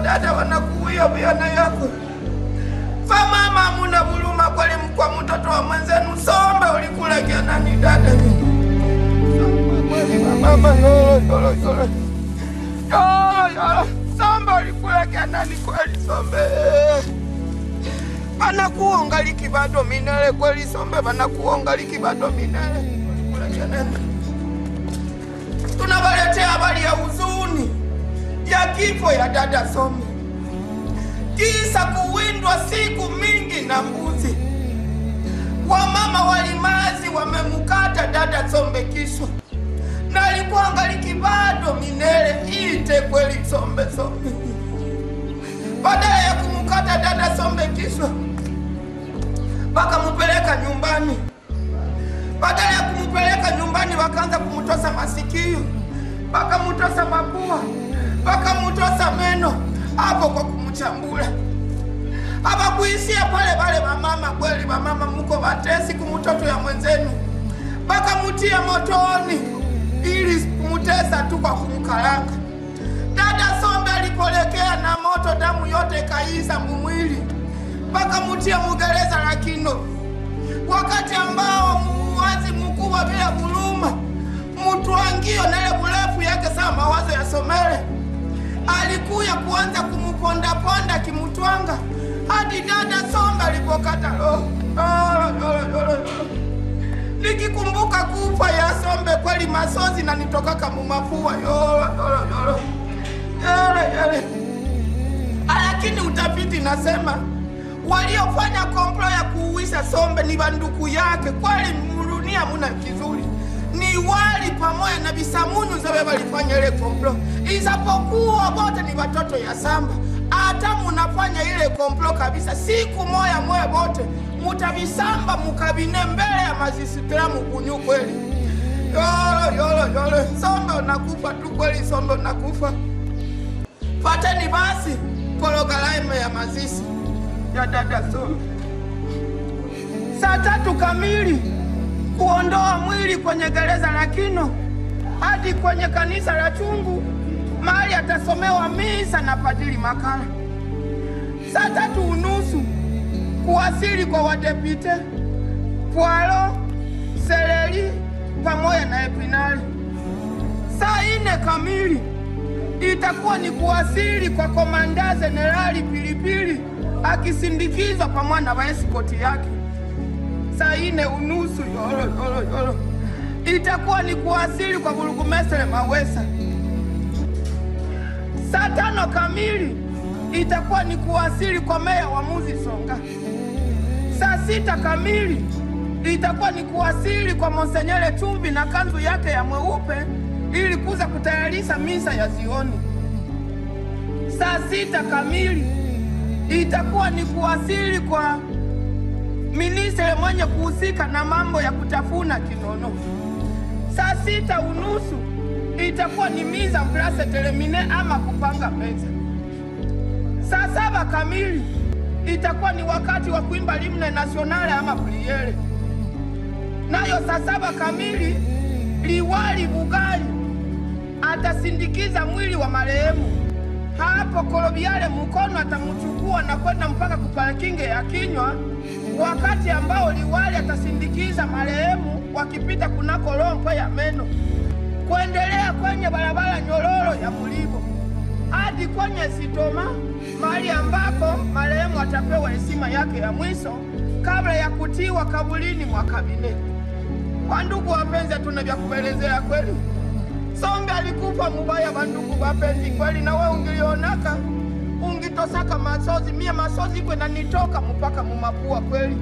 dada wanakuwia vyana yako famama muna buluma kweli mkwa mtoto wa mwenzenu sombe ulikula kianani dada kweli mama yolo yolo yolo yolo yolo sombe ulikula kianani kweli sombe vanakuongaliki bado minele kweli sombe vanakuongaliki bado minele ulikula kianani tunawaletea habari ya huzuni ya kifo ya dada Sombe, kisa kuwindwa siku mingi na mbuzi. Wamama walimazi wamemkata dada Sombe kichwa, na alikuwa angaliki bado minele ite kweli Sombe Sombe. Badala ya kumkata dada Sombe kichwa, wakamupeleka nyumbani badala ya kumpeleka nyumbani wakaanza kumtosa masikio, wakamutosa mapua, wakamutosa meno hapo kwa kumchambula. Hawakuishia pale pale, wamama kweli, wamama mko watesi kumtoto ya mwenzenu, wakamutia motoni ili kumutesa tu kwa kumkaranga. Dada Sombe alipolekea na moto, damu yote ikaisa mumwili, wakamutia mugereza la Kino wakati ambao muwazi mkubwa bila kuluma mutwangio nele burefu yake saa mawazo ya somele alikuya kuanza kumupondaponda kimutwanga hadi dada Sombe alipokata roho. Yolo, yolo, yolo, yolo. Nikikumbuka kufa ya Sombe kweli masozi na nitokaka mumafua yolo, yolo, yolo. Yele, yele. Lakini utafiti nasema waliofanya komplo ya kuuisha Sombe ni banduku yake. Kweli mdunia muna kizuri ni wali pamoja na bisamunyu zabe walifanya ile komplo, isapokuwa wote ni watoto ya samba. Hata munafanya ile komplo kabisa, siku moya moya wote mutavisamba mukabine mbele ya mazisitira mukunyu kweli. Yolo yolo yolo, Sombe unakufa tu kweli, Sombe unakufa. Pateni basi pologalaime ya mazishi ya dada Sombe saa tatu kamili kuondoa mwili kwenye gereza la Kino hadi kwenye kanisa la Chungu mahali atasomewa misa na Padri Makala. Saa tatu unusu kuwasili kwa wadepite Pwalo, Seleri pamoja na Epinali. Saa ine kamili itakuwa ni kuwasili kwa komanda Jenerali Pilipili akisindikizwa pamoja na waeskoti yake. Saa ine unusu yolo yolo yolo itakuwa ni kuwasili kwa burugumestre Mawesa. Saa tano kamili itakuwa ni kuwasili kwa meya wa Muzi Songa. Saa sita kamili itakuwa ni kuwasili kwa Monsenyere Chumbi na kanzu yake ya mweupe ili kuza kutayarisha misa ya zioni. Saa sita kamili itakuwa ni kuwasili kwa ministre mwenye kuhusika na mambo ya kutafuna kinono. Saa sita unusu itakuwa ni miza mplase telemine ama kupanga meza. Saa saba kamili itakuwa ni wakati wa kuimba limne nasionale ama priere. Nayo saa saba kamili liwali Bugali atasindikiza mwili wa marehemu hapo Kolobiale Mukono atamuchukua na kwenda mpaka kuparkinge ya kinywa, wakati ambao liwali atasindikiza marehemu wakipita kunako rompo ya meno kuendelea kwenye barabara nyororo ya Mulibo hadi kwenye Sitoma, mahali ambapo marehemu atapewa heshima yake ya mwisho kabla ya kutiwa kabulini mwa kabine. Kwa ndugu wapenzi, hatuna vya kuelezea kweli. Sombe alikufa mubaya, bandugu wapenzi, kweli na we ungilionaka ungitosaka masozi, mie masozi kwenda nitoka mpaka mumapua kweli.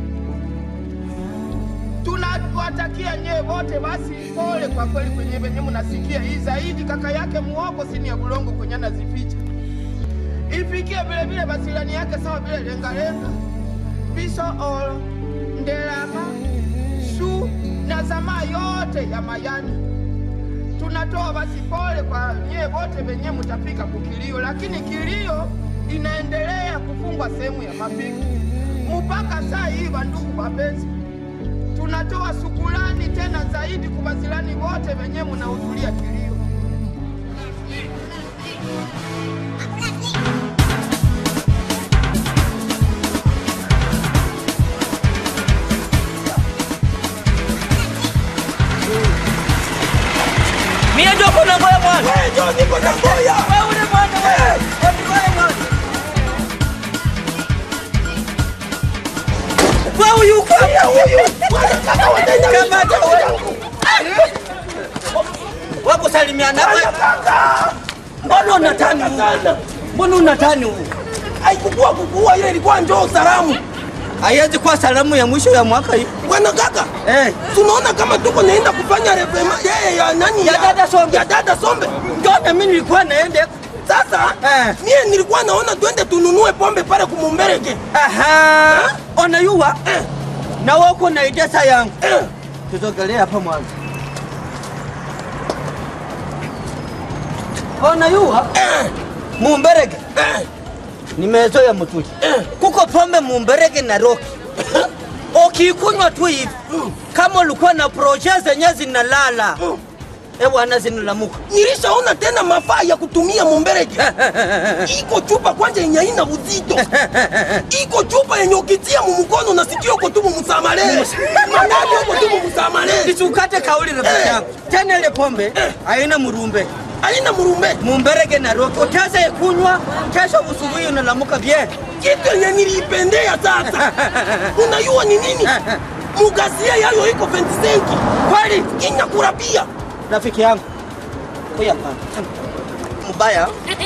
Tunawatakia nyewe wote basi pole kwa kweli kwenye venye munasikia hii zaidi, kaka yake muogo sini ya bulongo kwenye anazificha ifikie vile vile basilani yake sawa vile lengalenga biso olo ndelama shu na zamaa yote ya mayani tunatoa basi pole kwa nyie wote venye mutafika kukilio, lakini kilio inaendelea kufungwa sehemu ya mapigo mpaka saa hii. Bandugu wapenzi, tunatoa sukulani tena zaidi kwa wazilani wote venye munahudhuria kilio. mwana. Wewe ndio niko na ngoya. Wewe ule mwana wewe. Wewe mwana. Wewe yuko huyu. Kaka wataenda Kamata wewe. Wakusalimiana wewe. Kaka. Mbona unatani huu? Mbona unatani huu? Haikukua kukua ile ilikuwa njoo salamu. Haiwezi kuwa salamu ya mwisho ya mwaka hii. Bwana kaka. Eh. Tunaona kama tuko naenda kufanya revema yeye ya nani Ya dada Sombe. Ya dada Sombe. Ndio na mimi nilikuwa naende. Sasa Eh. mie nilikuwa naona twende tununue pombe pale kumumbereke. Aha. Unayua? Eh. Na wako na idesa yangu. Eh. Tuzogelee hapa mwanzo. Unayua? Eh. Mumberege. Eh. Nimezoea mtuli. Eh. Kuko pombe mumberege na roki. Ukikunywa tu hivi Mm. kama ulikuwa na proje zenye zinalala Mm. eh bwana zinalamuka. Nilishaona tena mafaa ya kutumia mumbereke. Iko chupa kwanja yenye haina uzito. Iko chupa yenye ukitia mumukono na sikio uko tu mumusamale. Manani uko tu mumusamale. Nisukate kauli rafiki Eh. yangu. Tena ile pombe Eh. haina murumbe. Haina murume. Mumberege na roki. Utaanza kunywa kesho usubuhi unalamuka bien. Kitu yenye niliipendea sasa. Unajua ni nini? Mugasia yayo iko 25. Kweli Inakula pia. rafiki yangu. Kuya hapa. Mbaya.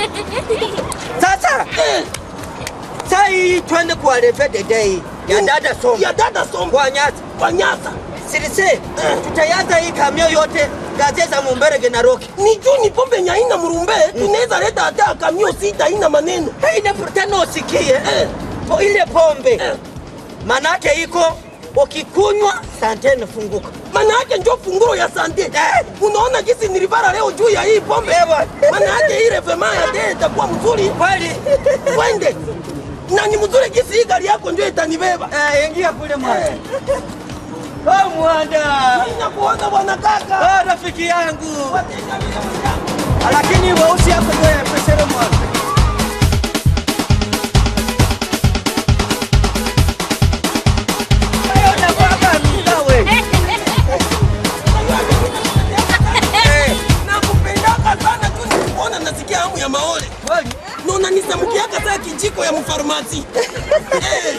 Sasa Eh, saa hii twende kwa Revede Day ya dada Sombe ya dada Sombe kwa Nyasa. kwa Nyasa. Silise tutayaza hii kamio yote gazeti za Mumberege na Roki. Ni juu ni pombe yenye haina murumbe, tunaweza leta hata kamio sita haina maneno. Haina tena usikie Eh. po ile pombe Eh. manake iko ukikunywa sante nafunguka. Maana yake ndio funguo ya sante. Eh. Unaona jinsi nilivara leo juu ya hii pombe. Ewa. Maana yake ile vema ya dee itakuwa mzuri. Kweli Twende. Na ni mzuri jinsi hii gari yako ndio itanibeba. eh, ingia kule mwana. Oh mwanda. Ninakuona bwana kaka. Oh rafiki yangu. Watenga vile wenzangu. Lakini weusi yako ndio ya pesere mwana. Hayo unakuwaga mila we. Eh, Nakupendaka sana tu nikikuona nasikia hamu ya maole. kweli. Na unanisamukiaka saa kijiko ya mfarmasi. Eh.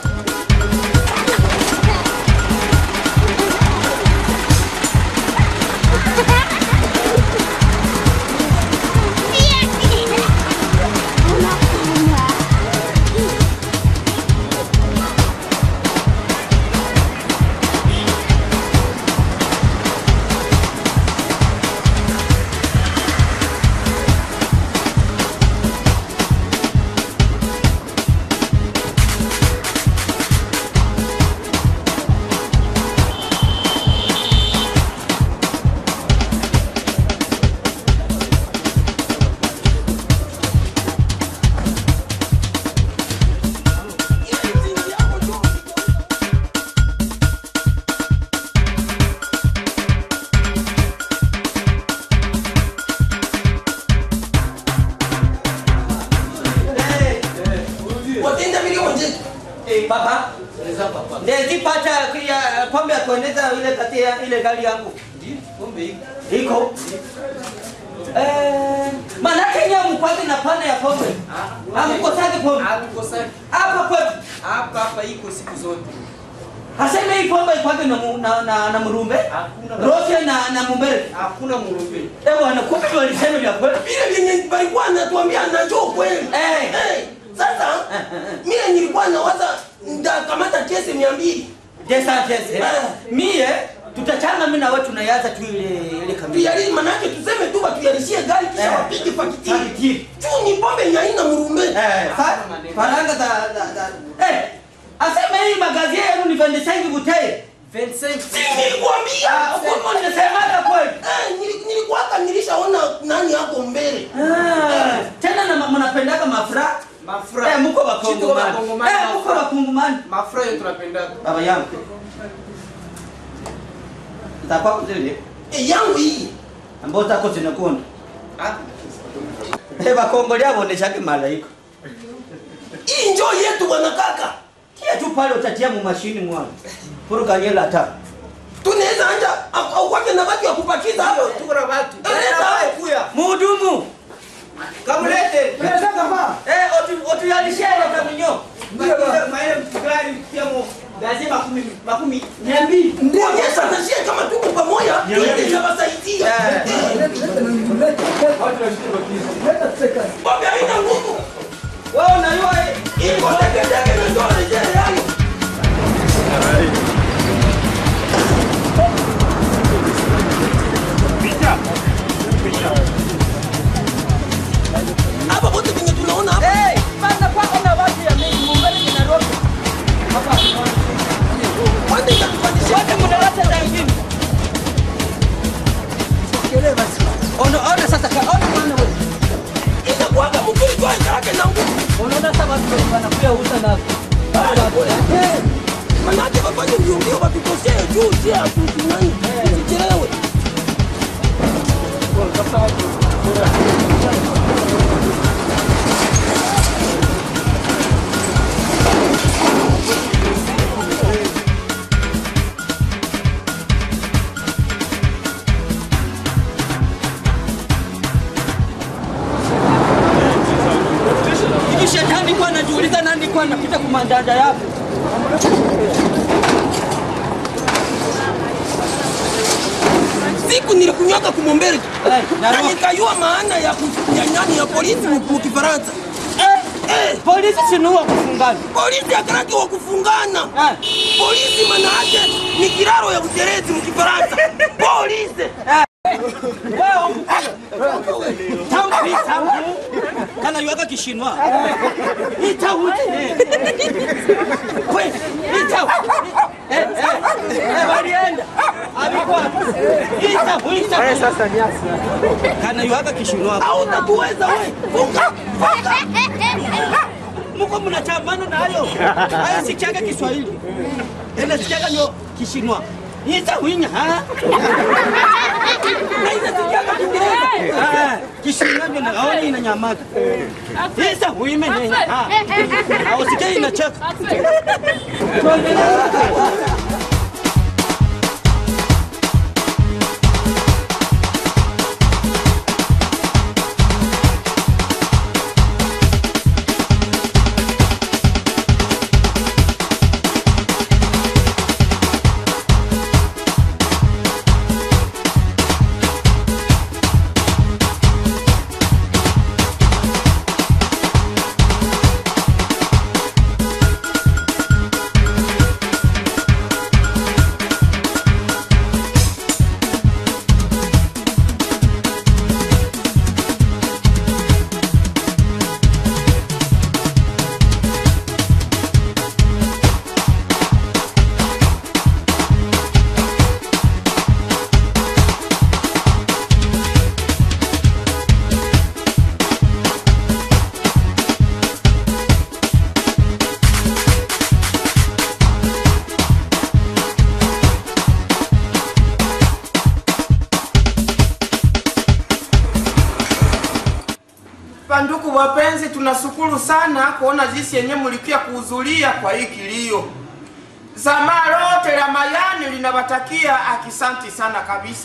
Watenda vile wenzetu. Eh, baba. Ndezipata ya pombe ya kuendeza ile kati ya ile gari yangu. Iko. Eh, manake nyinyi mkwake na pana ya pombe. Hamkosaki pombe. Hapa kwetu. hapa hapa iko siku zote. Haseme hii pombe ikwake na, mu- na, na, na murumbe. Hakuna. Rosia na na mumbere. Hakuna murumbe. Eh bwana, kumbe walisema vya kweli. Vile vyenye walikuwa anatuambia najua kweli. Eh. Eh, Sasa mimi nilikuwa nawaza ndakamata kesi mia mbili Desa tese. Eh. Mie tutachanga mimi na wewe tunayaza tu ile ile kamili. tuyali, manake tuseme tu batuyalishie gari kisha Eh. wapige pakitini Pakitini. juu ni pombe yenye haina murumbe. Eh, fa- faranga za za za. Eh, aseme hii magazi yenu ni vendesengi butei. 25 Si nilikwambia Ah, huko ninasemaga kweli. Eh, nili- nilikuwaka nilishaona nani hapo mbele. Ah, tena na mnapendaga mafra. mafura. Eh, mko Chito bakongomani. bakongomani, Eh, mko mafura. bakongomani. Mafura yo tunapenda. Baba yangu. Zako zile Eh, yangu hii ambao zako zinakonda. Ah, Eh, bakongolia boneshake malaika. hii njoo yetu bwana kaka. Tia tu pale utatia mu mashini mwana. Puru kanyela ta. tunaweza anja au au kwake na watu ya kupakiza hapo tuko na watu Leta. kuya muhudumu kamulete eh otu otuyalishe leta minyo maile mtugari pia mo lazima makumi makumi mia mbili kuonyesha na shie kama tuko pamoja ili zawasaidia bombe haina nguvu wewe unajua eh, iko teketeke na ndio rejea yani hapa wote venye tunaona hapa eh bana kwa kuna watu ya mingi mumbele ni Nairobi hapa wote itatupandisha wote mnaleta zingine ona ona sasa ka ona maana wewe inakuwaga mzuri tu yake na nguvu unaona sasa watu wanakuja uza na manake wafanye mbio mbio watutosee juu si atutunani tusichelewe hivi shetani kwa anajiuliza nani kwa anapita kumandanda yako siku nilikunywaga kumombere Eh, na Nairobi. nikajua maana ya ku- ya nani ya polisi mu mu Kifaransa. eh polisi sinuwa kufungana Polisi akaraki wa kufungana. eh Polisi maana yake ni kiraro ya uterezi mu Kifaransa. Polisi. tangu hii tangu kana yuaka kishinwa hii tangu we hii tangu eh eh eh walienda alikuwa hii tangu hii tangu sasa nyasi kana yuaka kishinwa Au utakuweza wewe. Funga. mko mnachambana nayo haya sikiaga Kiswahili ila sikiaga nyo kishinwa hii tangu hinya ha Na inasikiaga Kiingereza. Ah, kishinwa ndio naona inanyamaga hii tangu imenenya ha au sikia inacheka Panduku wapenzi, tunashukuru sana kuona jinsi yenye mlikia kuhudhuria kwa hii kilio. Zamaa lote la Mayani linawatakia akisanti sana kabisa,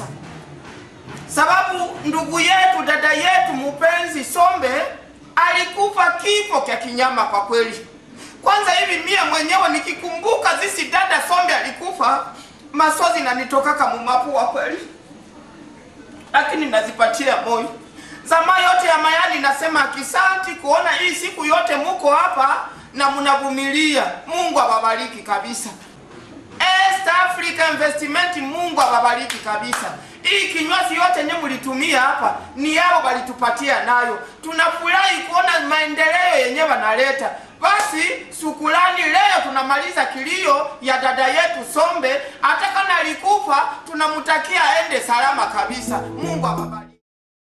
sababu ndugu yetu dada yetu mupenzi Sombe alikufa kifo kya kinyama kwa kweli. Kwanza hivi mie mwenyewe nikikumbuka zisi dada Sombe alikufa, masozi nanitokaka mumapua kweli lakini nazipatia moyo. Zamaa yote ya Mayani nasema akisanti kuona hii siku yote muko hapa na mnavumilia. Mungu awabariki kabisa. East Africa Investment, Mungu awabariki kabisa. Hii kinywaji yote nye mlitumia hapa ni yao walitupatia nayo. Tunafurahi kuona maendeleo yenye wanaleta. Basi shukrani, leo tunamaliza kilio ya dada yetu Sombe. Hata kama alikufa, tunamtakia aende salama kabisa. Mungu awabariki.